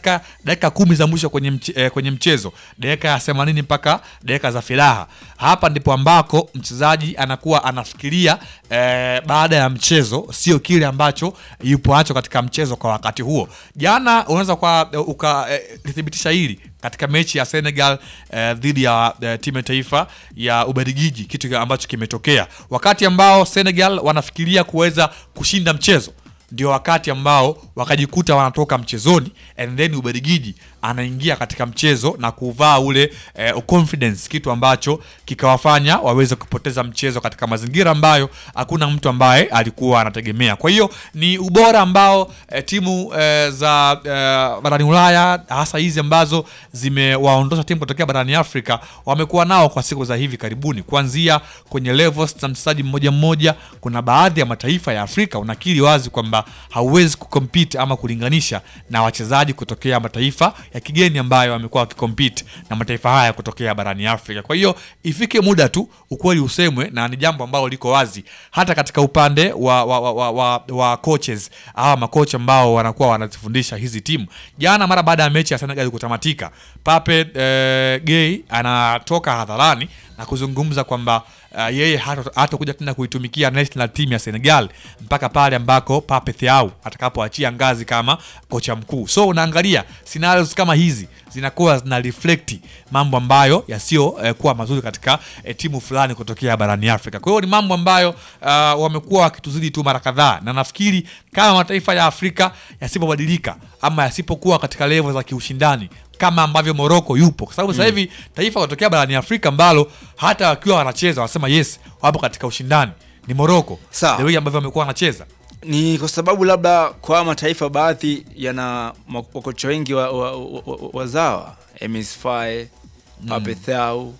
katika dakika kumi za mwisho kwenye, mche, eh, kwenye mchezo dakika ya 80 mpaka dakika za firaha. Hapa ndipo ambako mchezaji anakuwa anafikiria eh, baada ya mchezo, sio kile ambacho yupo nacho katika mchezo kwa wakati huo. Jana unaweza kwa ukalithibitisha eh, hili katika mechi ya Senegal eh, dhidi ya eh, timu ya taifa ya Ubelgiji, kitu ambacho kimetokea wakati ambao Senegal wanafikiria kuweza kushinda mchezo ndio wakati ambao wakajikuta wanatoka mchezoni and then Ubelgiji anaingia katika mchezo na kuvaa ule eh, confidence, kitu ambacho kikawafanya waweze kupoteza mchezo katika mazingira ambayo hakuna mtu ambaye alikuwa anategemea. Kwa hiyo ni ubora ambao eh, timu eh, za eh, barani Ulaya hasa hizi ambazo zimewaondosha timu kutokea barani Afrika wamekuwa nao kwa siku za hivi karibuni, kuanzia kwenye levels za mchezaji mmoja mmoja. Kuna baadhi ya mataifa ya Afrika unakiri wazi kwamba hauwezi kucompete ama kulinganisha na wachezaji kutokea mataifa ya kigeni ambayo wamekuwa wakikompete na mataifa haya kutokea barani Afrika. Kwa hiyo ifike muda tu ukweli usemwe, na ni jambo ambalo liko wazi hata katika upande wa, wa, wa, wa, wa, wa coaches hawa makocha ambao wanakuwa wanazifundisha hizi timu. Jana mara baada ya mechi ya Senegal kutamatika, Pape eh, Gueye anatoka hadharani na kuzungumza kwamba uh, yeye hatakuja tena kuitumikia national team ya Senegal mpaka pale ambako Pape Thiaw atakapoachia ngazi kama kocha mkuu. So unaangalia scenarios kama hizi zinakuwa zina reflect mambo ambayo yasiyo eh, kuwa mazuri katika eh, timu fulani kutokea barani Afrika. Kwa hiyo ni mambo ambayo uh, wamekuwa wakituzidi tu mara kadhaa, na nafikiri kama mataifa ya Afrika yasipobadilika ama yasipokuwa katika level za kiushindani kama ambavyo Morocco yupo, kwa sababu sasa hivi mm. taifa kutokea barani Afrika ambalo hata wakiwa wanacheza wanasema yes, wapo katika ushindani ni Morocco, the way ambavyo wamekuwa wanacheza ni kwa sababu labda kwa mataifa baadhi yana wakocha wengi wazawa wa, wa, wa Emis Faye, Pape Thiaw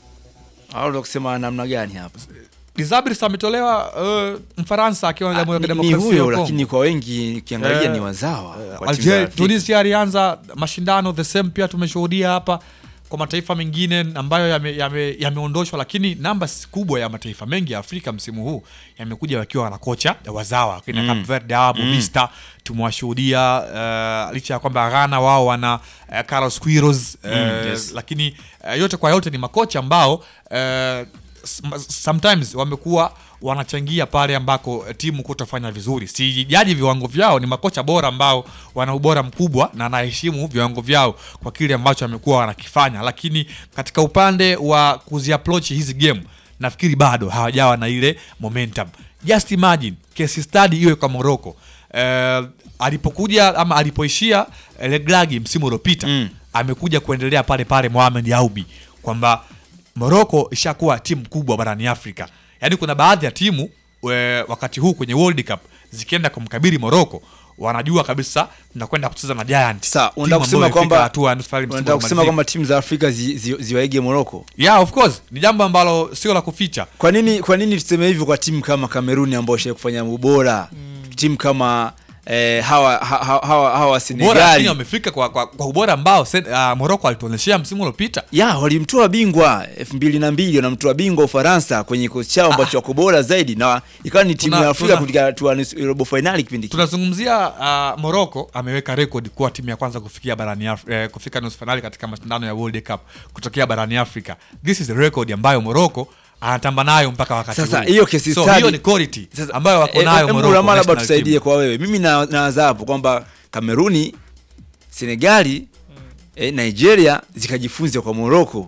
au kusema namna gani hapa Desabre ametolewa uh, Mfaransa akiwa Jamhuri ya Kidemokrasia ya Kongo, lakini kwa wengi ukiangalia uh, ni wazawa uh, Algeria, Tunisia alianza mashindano the same, pia tumeshuhudia hapa kwa mataifa mengine ambayo yameondoshwa, yame, yame lakini namba kubwa ya mataifa mengi ya Afrika msimu huu yamekuja wakiwa na kocha wazawa kina mm. Cape Verde hapo mm. Bista tumewashuhudia uh, licha ya kwamba Ghana wao wana uh, Carlos Queiroz uh, mm, yes. Lakini uh, yote kwa yote ni makocha ambao uh, sometimes wamekuwa wanachangia pale ambako timu kutofanya vizuri. Sijaji viwango vyao, ni makocha bora ambao wana ubora mkubwa na anaheshimu viwango vyao kwa kile ambacho wamekuwa wanakifanya, lakini katika upande wa kuziapproach hizi game nafikiri bado hawajawa na ile momentum. Just imagine case study iwe kwa Morocco uh, alipokuja ama alipoishia Legragi msimu uliopita mm. amekuja kuendelea pale pale Mohamed Aubi kwamba Morocco ishakuwa timu kubwa barani Afrika. Yaani kuna baadhi ya timu we, wakati huu kwenye World Cup zikienda kumkabili Morocco wanajua kabisa tunakwenda kucheza na Giant. Sasa unataka kusema kwamba unataka kusema kwamba timu za Afrika zi, zi, ziwaige Morocco? Yeah, of course. Ni jambo ambalo sio la kuficha. Kwa nini kwa nini tuseme hivyo kwa timu kama Kameruni ambao ishaye kufanya ubora? Mm. Timu kama Eh, hawa hawa hawa, hawa Senegal wamefika kwa, kwa, kwa ubora ambao uh, Morocco alituonyeshia msimu uliopita. Ya, walimtoa bingwa 2002 wanamtoa bingwa Ufaransa kwenye kikosi chao ambacho wako bora zaidi na ikawa ni timu ya Afrika katika hatua robo finali kipindi kile. Tunazungumzia uh, Morocco ameweka record kuwa timu ya kwanza kufikia barani eh, kufika nusu finali katika mashindano ya World Cup kutokea barani Afrika. This is a record ambayo Morocco anatamba nayo mpaka wakati sasa. Hiyo case so, study hiyo ni quality ambayo wako nayo e, Morocco. Labda tusaidie kwa wewe, mimi nawaza hapo kwamba Kameruni, Senegali mm. eh, Nigeria zikajifunze kwa Morocco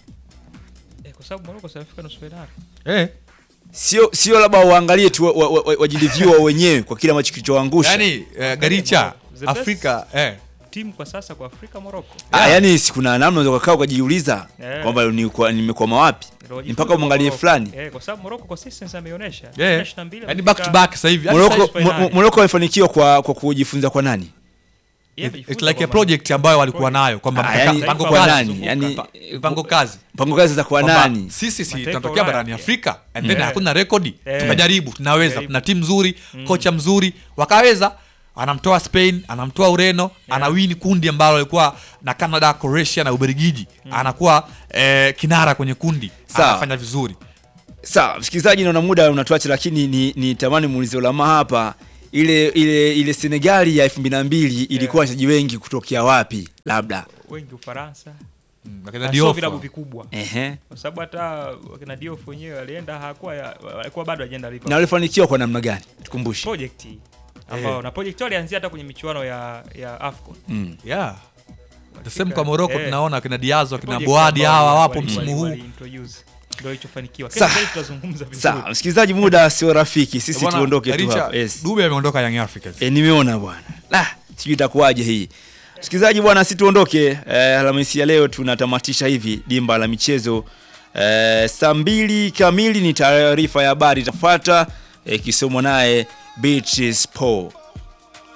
eh, kwa sababu Morocco safika nusu finali eh sio sio labda waangalie tu wajiliview wa, wa, wa wenyewe kwa kile ambacho kilichoangusha yani eh, Garicha Afrika eh timu kwa sasa kwa Afrika Morocco. Ah, yani si kuna namna unaweza kukaa ukajiuliza yeah. kwamba ni nimekwama wapi mpaka umwangalie fulani eh, kwa sababu Morocco consistency ameonyesha yeah. yani back to back sasa hivi Morocco Morocco amefanikiwa kwa kwa kujifunza kwa nani? Yeah, it's like a project ambayo walikuwa nayo kwamba ah, yani, mpango kazi nani yani mpango kazi mpango kazi za kwa nani sisi si tunatokea barani Afrika and then hakuna rekodi tukajaribu tunaweza tuna timu nzuri kocha mzuri wakaweza anamtoa Spain, anamtoa Ureno, yeah. anawini kundi ambalo alikuwa na Canada, Croatia na Ubelgiji mm. anakuwa eh, kinara kwenye kundi Sawa. anafanya vizuri. Sawa, msikilizaji, naona muda unatuacha, lakini ni, ni tamani muulize ulama hapa ile ile ile Senegali ya 2002 ilikuwa wachezaji wengi kutokea wapi? labda wengi Ufaransa Mm, akina na sio Diouf. vilabu vikubwa, ehe, kwa sababu hata wakina Diouf wenyewe walienda hakuwa ya- walikuwa bado ajenda na Liverpool walifanikiwa kwa namna gani? Tukumbushe. project ambao na project walianzia hata kwenye michuano ya ya AFCON Mm. Yeah. The Walifika- same kwa Morocco eh, tunaona akina Diazo akina project Boadi ambao hawa wali- wapo wali- msimu wali- huu. wali-introduce. Ndio ilichofanikiwa. Sawa. Kesho tutazungumza vizuri. Sawa, msikilizaji, muda sio rafiki, sisi Bwana, tuondoke tu Richa, hapa. Yes. Dube ameondoka Young Africans. E, nimeona bwana. La, sijui itakuwaje hii. Msikilizaji bwana, si tuondoke. Eh, Alhamisi ya leo tunatamatisha hivi dimba la michezo. Eh, saa mbili kamili ni taarifa ya habari itafuata ikisomwa naye Beatrice Paul.